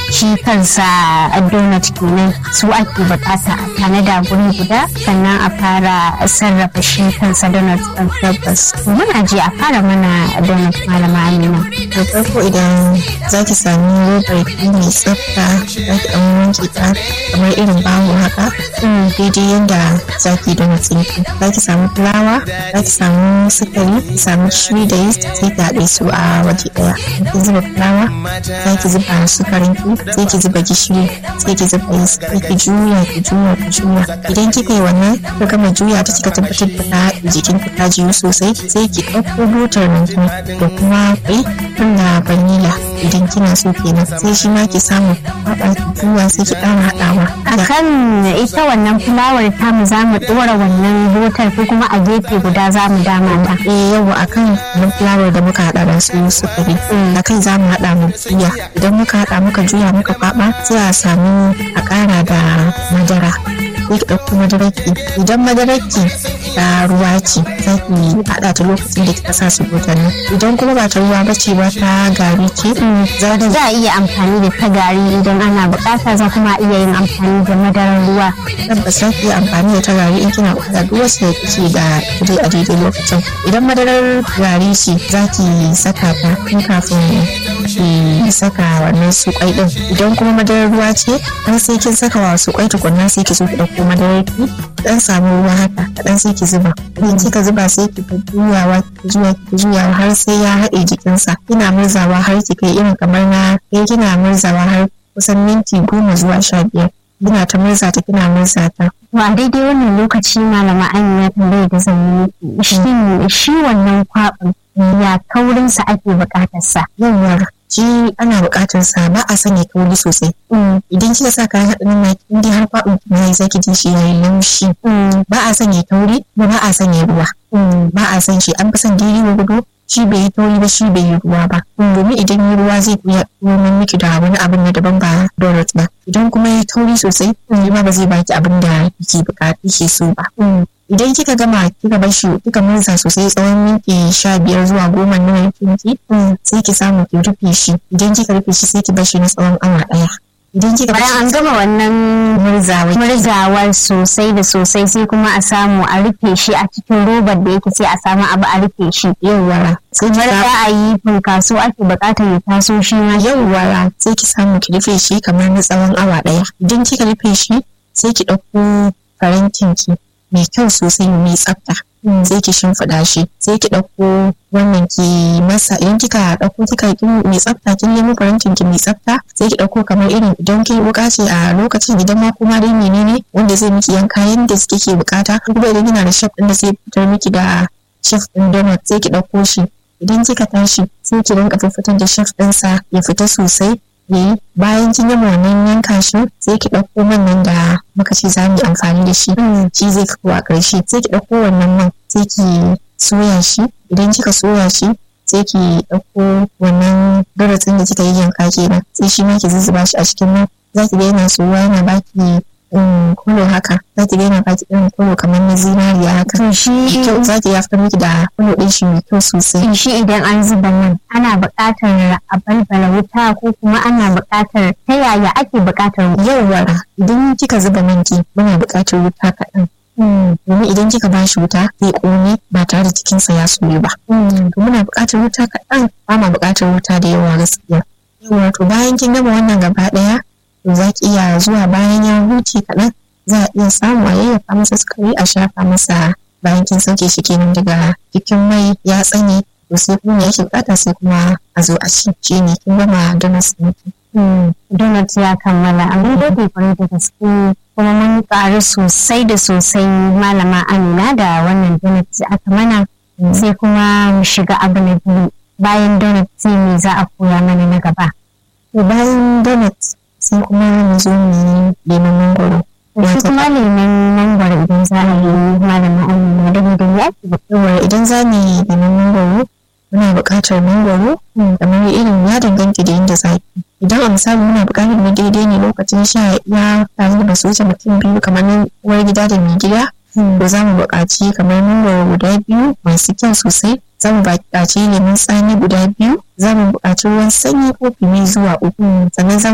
shi kansa donut kenan su ake bukata a tanada guri guda sannan a fara sarrafa shi kansa donut ɗin tabbas muna ji a fara mana donut malama amina da farko idan za ki sami robar ki mai tsafta za ki ɗan wanke ta kamar irin bawo haka daidai yadda za ki donut ɗinki za ki samu fulawa za ki samu sukari ki samu gishiri da yeast sai ki haɗe su a waje ɗaya ki zuba fulawa za ki zuba sukarin ki sai ki zuba gishiri sai ki zuba yeast sai ki juya ki juya ki juya idan kika yi wannan ka gama juya ta kika tabbatar da ta haɗe jikin ki ta jiyu sosai sai ki ɗauko butar nan ki da kuma kwai da vanilla idan kina so kenan sai shi ma ki samu haɗa ki juya sai ki ƙara haɗawa akan ita wannan fulawar tamu za mu ɗora wannan butar ko kuma a gefe guda za mu dama ta eh yawa akan wannan fulawar da muka haɗa da su sukari akai za mu haɗa mu juya idan muka haɗa muka juya muka kwaɓa sai a samu a ƙara da madara sai ki ɗauko madaraki idan madaraki ta ruwa ce za ki haɗa ta lokacin da kika sa su nan idan kuma ba ta ruwa ba ce ba ta gari ce za a iya amfani da ta gari idan ana buƙata za kuma iya yin amfani da madarar ruwa tabbas za ki iya amfani da ta gari in kina buƙata duk wasu da kike da dai a daidai lokacin idan madarar gari ce za ki saka ta tun kafin ki saka wannan su kwai din idan kuma madarar ruwa ce dan sai kin saka wa su kwai tukunna sai ki zo ki dauko madarar ki dan samu ruwa haka dan sai ki zuba idan kika zuba sai ki ta juyawa ki juya ki juyawa har sai ya haɗe jikinsa kina murzawa har ki kai irin kamar na kai kina murzawa har kusan minti goma zuwa sha biyar kina ta murza ta kina murza ta a daidai wannan lokaci malama amina tambayar da zan yi shin shi wannan kwaɓin ya kaurinsa ake buƙatarsa yawwa shi ana buƙatar sa ba a sanya kauri sosai idan kika sa kayan haɗin na in dai har kwaɓin ki yayi zaki ji shi yayi laushi ba a sanya kauri ba ba a sanya ruwa ba a san shi an fi son daidai gudu shi bai yi tauri ba shi bai yi ruwa ba domin idan yi ruwa zai iya noman miki da wani abin na daban ba donut ba idan kuma ya tauri sosai shi ma ba zai baki abin da kike bukata kike so ba idan kika gama kika bar shi kika murza sosai tsawon minti sha biyar zuwa goma na yankinki sai ki samu ki rufe shi idan kika rufe shi sai ki bar shi na tsawon awa ɗaya idan kika bayan an gama wannan murzawar murzawar sosai da sosai sai kuma a samu a rufe shi a cikin robar da yake sai a samu abu a rufe shi yawwa sai ki za a yi funkaso ake bukatar ya taso shi ma yawwa sai ki samu ki rufe shi kamar na tsawon awa ɗaya idan kika rufe shi sai ki ɗauko farantin ki mai kyau sosai mai tsafta sai ki shimfiɗa shi sai ki ɗauko wannan ki masa idan kika ɗauko kika yi mai tsafta kin nemo farantin ki mai tsafta sai ki ɗauko kamar irin idan ki wuka ce a lokacin idan ma kuma dai menene wanda zai miki yanka yanda kike bukata kuma idan kina da shaf ɗin da zai fitar miki da shaf ɗin donut sai ki ɗauko shi idan kika tashi sai ki rinka fitar da shaf ɗinsa ya fita sosai yayi bayan kin gama wannan yanka shi sai ki ɗauko man nan da muka ce za mu yi amfani da shi shi zai fito a ƙarshe sai ki ɗauko wannan man sai ki soya shi idan kika soya shi sai ki ɗauko wannan darasin da kika yi yanka kenan sai shi ma ki zuzzuba shi a cikin man za ki ga yana soyuwa yana baki kulo haka za ki ga yana baki irin kulo kamar na zinariya haka to shi kyau za ki fitar miki da kulo ɗin shi mai kyau sosai shi idan an zuba nan ana buƙatar a balbala wuta ko kuma ana buƙatar ta yaya ake buƙatar yauwa idan kika zuba manki muna buƙatar wuta kaɗan domin idan kika ba shi wuta zai ƙone ba tare da cikinsa ya soyu ba to muna buƙatar wuta kaɗan ba ma buƙatar wuta da yawa gaskiya yawa to bayan kin gama wannan gaba ɗaya to za ki iya zuwa bayan ya huce kaɗan za a iya samu a yayyafa masa sukari a shafa masa bayan kin sauke shi kenan daga cikin mai ya tsane to sai kuma yake bukata sai kuma a zo a ci shi ne kin gama donut ɗinki. donut ya kammala amma dai kwarai da gaske kuma mun ƙaru sosai da sosai malama amina da wannan donut da aka mana sai kuma mu shiga abu na biyu bayan donut sai me za a koya mana na gaba. bayan donut sai kuma mu zo mu yi lemon mangoro. Shi kuma lemon mangoro idan za a yi malama amina da da ya ke idan za mu yi lemon mangoro muna buƙatar mangoro kamar irin ya danganta da yadda za ki idan a misali muna buƙatar mu daidai ne lokacin sha ya tare da basu wuce mutum biyu kamar uwar gida da mai gida to za mu buƙaci kamar mangoro guda biyu masu kyau sosai za mu buƙaci lemun tsami guda biyu za mu buƙaci ruwan sanyi kofi biyu zuwa uku sannan za